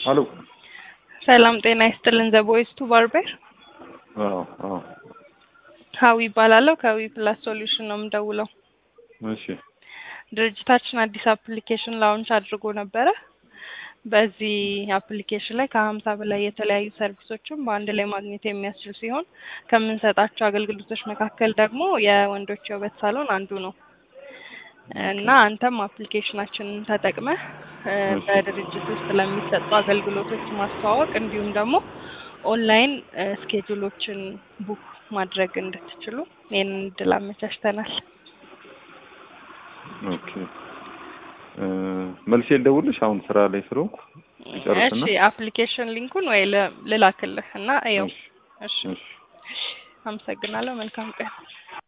አሎ ሰላም ጤና ይስጥልን። ዘ ቦይስ ቱ ባርቤር አዎ አዎ ሀዊ ይባላለሁ። ከዊ ፕላስ ሶሉሽን ነው የምደውለው። እሺ ድርጅታችን አዲስ አፕሊኬሽን ላውንች አድርጎ ነበረ። በዚህ አፕሊኬሽን ላይ ከሀምሳ በላይ የተለያዩ ሰርቪሶችን በአንድ ላይ ማግኘት የሚያስችል ሲሆን ከምንሰጣቸው አገልግሎቶች መካከል ደግሞ የወንዶች የውበት ሳሎን አንዱ ነው እና አንተም አፕሊኬሽናችንን ተጠቅመህ እ በድርጅት ውስጥ ለሚሰጡ አገልግሎቶች ማስተዋወቅ እንዲሁም ደግሞ ኦንላይን እ ስኬጁሎችን ቡክ ማድረግ እንድትችሉ ይህንን እድል አመቻችተናል። ኦኬ እ መልሼ ልደውልሽ አሁን ስራ ላይ ስለሆንኩ ይጨርስና እሺ አፕሊኬሽን ሊንኩን ወይ ል- ልላክልህ እና እየው። እሺ እሺ እሺ አመሰግናለሁ። መልካም ቀን።